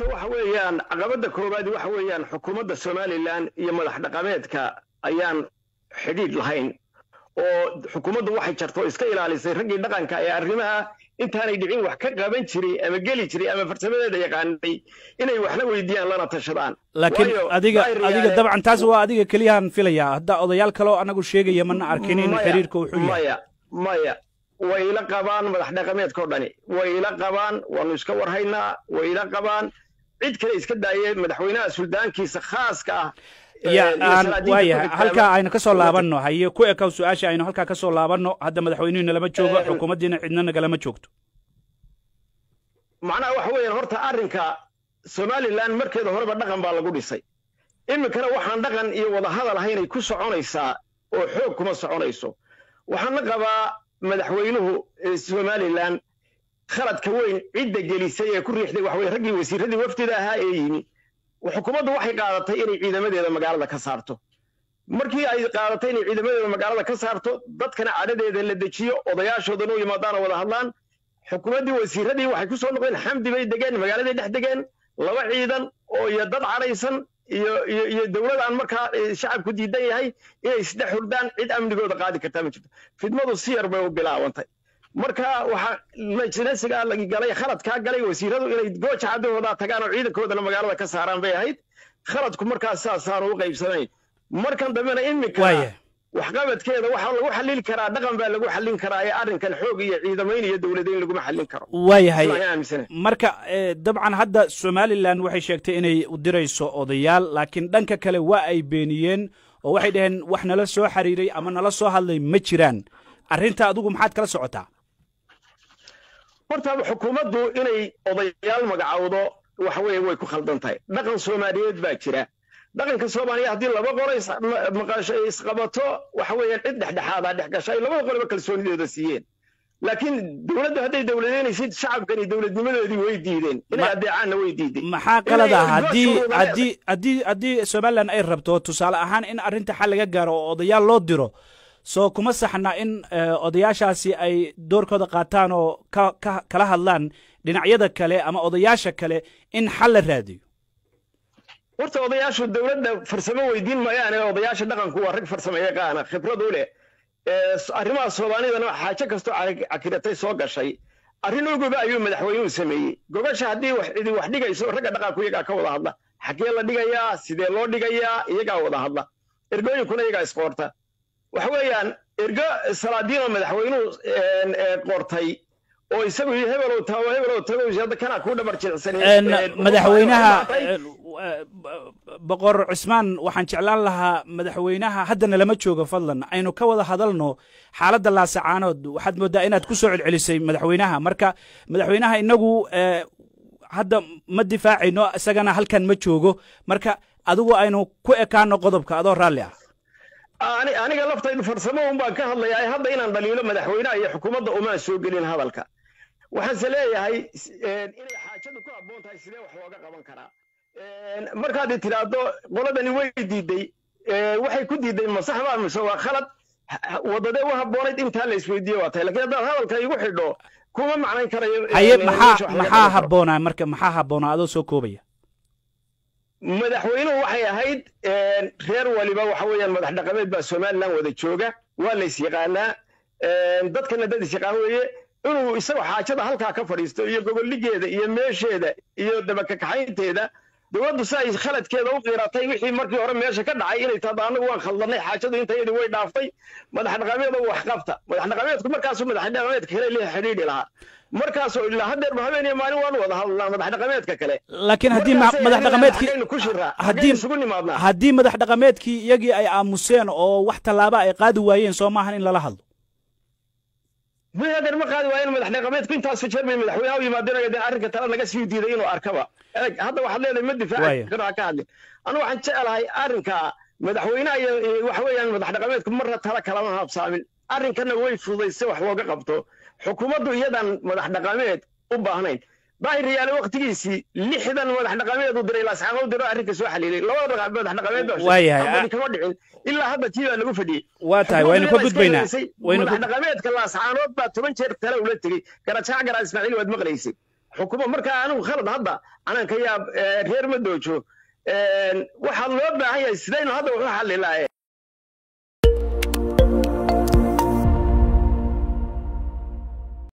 horta waxa weeyaan caqabadda koowaad waxa weeyaan xukuumadda somalilan iyo madax dhaqameedka ayaan xidhiidh lahayn oo xukuumaddu waxay jarto iska ilaalisay raggii dhaqanka ee arrimaha intaanay dhicin wax ka qaban jiray ama geli jiray ama farsamadeeda yaqaanay inay waxna weydiiyaan lana tashadaan laakiin Waayo, adiga daahir adiga yaale- dabcan taas waa adiga keliyahan filayaa hadda odayaal kaloo anagu sheegaya mana arkin in Maya, xiriirka uu xun yahay maya maya way ila qabaan madax dhaqameedkao dhani way ila qabaan waanu iska warhaynaa way ila qabaan cid kale iska daayee madaxweynaha suldaankiisa khaaska ah ya ee, iyo aan salaadiinta waayahay ku xigta halkaa ama- aynu ka soo laabanno haye ku ekaw su-aasha aynu halkaa ka soo laabanno hadda madaxweynuhuna lama joogo Een- xukuumaddiina cidna nagalama joogto macnaha waxa weeyaan horta arrinka somalilan markeeda horeba dhaqan baa lagu dhisay iminkana waxaan dhaqan iyo wadahadal ahaynay ku soconaysaa oo xoog kuma soconayso waxaan la qabaa madaxweynuhu ee somalilan khaladka weyn cidda gelisay ee ku riixday waxa weye raggii wasiiradii wafdida ahaa ee yimi xukuumaddu waxay qaadatay inay ciidamadeeda magaalada ka saarto markii ay qaadatay inay ciidamadeeda magaalada ka saarto dadkana cadhadeeda la dejiyo odayaashoodana u yimaadaan oo wada hadlaan xukuumaddii wasiiradii waxay ku soo noqdeen xamdi bay degeen magaaladay dhex degeen laba ciidan oo iyo dad cadhaysan iyo iyo iyo dowlad aan markaa eh, shacabku diidan yahay inay isdhex hurdaan cid amnigooda qaadi kartaa ma jirto fidmadu si yar bay u bilaabantay marka waxaa majnasigaa lagi galay khaladkaa galay wasiiradu inay gooja caddahooda tagaan oo ciidankoodana magaalada ka saaraan bay ahayd khaladku markaas saasaanu u qaybsanayn markan dambena iminka waayahay waxqabadkeeda waxaa lagu xallili karaa dhaqan baa lagu xallin karaa ee arrinkan xoog iyo ciidamayn iyo dowladayn laguma xallin karo waayahay Sidaan aaminsanahay. marka eh, dabcan hadda somalilan waxay sheegtay inay u dirayso odayaal laakiin dhanka kale waa ay beeniyeen oo waxay dhaheen wax nala soo xiriiray ama nala soo hadlay ma jiraan arrinta adigu maxaad kala socotaa horta xukuumaddu inay odayaal magacowdo waxa weeye way ku khaldan tahay dhaqan soomaaliyeed baa jira dhaqanka soomaaliya haddii laba qolo is- ma- maqasho ay isqabato waxa weeyaan cid dhexdhexaadaa dhex gasha ay labada qoloba kalsoonidooda siiyeen laakiin dowladdu hadday dowladeynaysid shacabkani dowladnimadoodii way diideen inay Ma- adeecaanna way diideen maxaa qalad ah Inay haddii goosha haddii haddii haddii somalilan ay rabto tusaale ahaan in arrinta xal laga gaaro oo odayaal loo diro soo kuma saxna in eh, odayaashaasi ay doorkooda qaataan oo ka ka kala hadlaan dhinacyada kale ama odayaasha kale in xal la raadiyo horta odayaashu dowladda farsamo weydiin mayaane odayaasha dhaqanku waa rag farsamo yaqaana khibrad u leh Ee, s- arrimaha soomaalidana xaajo kastoo cak- cakiratay soo gashay arrin uguba ayuu madaxweynuhu sameeyey gobasha haddii wax cidi wax dhigayso ragga dhaqanku iyagaa ka wada hadla xagee la dhigayaa sidee loo dhigayaa iyagaa wada hadla ergooyinkuna iyagaa isqoorta waxa weeyaan ergo salaadiinoo madaxweynuhu een, ee, qortay oo isagu iyo hebelow tago hebelow tago hadda kanaa kuu dhabar jilicsan En, madaxweynaha Waxay- en, eh, boqor cismaan waxaan jeclaan lahaa madaxweynaha haddana lama joogo fadlan aynu ka wada hadalno xaaladda laasacaanood waxaad moodaa inaad ku soo celcelisay madaxweynaha marka madaxweynaha inagu eh, hadda ma difaacayno isagana halkan ma joogo marka adigu aynu ku ekaano qodobka adoo raalli ah ani aniga laftaydu farsamo un baan ka hadlayaa hadda inaan dhaliilo madaxweynaha iyo xukuumadda umaan soo gelin hadalka waxaanse leeyahay s- een, inay xaajadu ku habboon tahay sidee wax looga qaban karaa Een, markaad i tidhaahdo qoladani way diiday ee, waxay ku diiday ma sax baa mise waa khalad Ha- ha- wadadee u habboonayd intaa la isweydiiye waa tahay lakiin haddaad hadalka igu xidho kuma macnayn karayo haye een, meesha maxaa wax laga maxaa qaban karo. habboonaa marka maxaa habboonaa adoo soo koobaya madaxweynuhu waxay ahayd een, reer waliba waxa weeyaan madax dhaqameed baa somalilan wada jooga waa la isyaqaanaa een, dadkana dad isyaqaan weeye inuu isagoo xaajada halkaa ka fadhiisto iyo goboldhigeeda iyo meesheeda iyo dabakakaxaynteeda dowladdu si ay khaladkeeda u qiiratay wixii markii hore meesha ka dhacay inay tahdo annagu waan khaldanay xaajadu intayadii way dhaaftay madax dhaqameed oo wax qabta madax dhaqameedku markaasuu madax dhaqameedka kale la xidhiidhi lahaa markaasoo ilaa haddeer ma habeen iyo maalin waanu wada hadlnaa madax dhaqameedka kale laakiin haddii ma- Markaasay madax anaga dhaqameedkii xaggaynu ku shiraa haddii haddii isugu nimaadnaa haddii madax dhaqameedkii iyagii ay aamuseen oo wax tallaaba ay qaadi waayeen soo maahan in lala hadlo mahadeer ma qaadi waayen madax dhaqameedku intaasu jeer bay madaxweynaha u yimaadeen dee arrinka tala naga sii diiday inuu arkaba Eeg, hadda waxaad leedahay ma Waaya. difaaci karo ha ka hadlin anu waxaan jecelahay arrinka madaxweynaha iyo iyo waxa weeyaan madax dhaqameedku marna tala kalama habsaamin arrinkana way fududayse wax looga qabto xukuumaddu iyadan madax dhaqameed u baahnayn daahir yaale waqtigiisii lixdan madax dhaqameed u diray laasxaano u diro arrinka soo xaliilay labada dhaqa- madax dhaqameed baa Waayahay. habadi kama dhicin ilaa hadda tii baa lagu fadhiyey waa tahay waynu ka gudbaynaa waynu madax ku- dhaqameedka laascaanood baa toban jeer tale ula tegey garajaac garaa ismaaciil waad maqlaysay xukumo markaa anigu khalad hadda anaan ka yaab reer ma doojo waxaa loo baahan yahay sidaynu hadda wuxu xallilaaye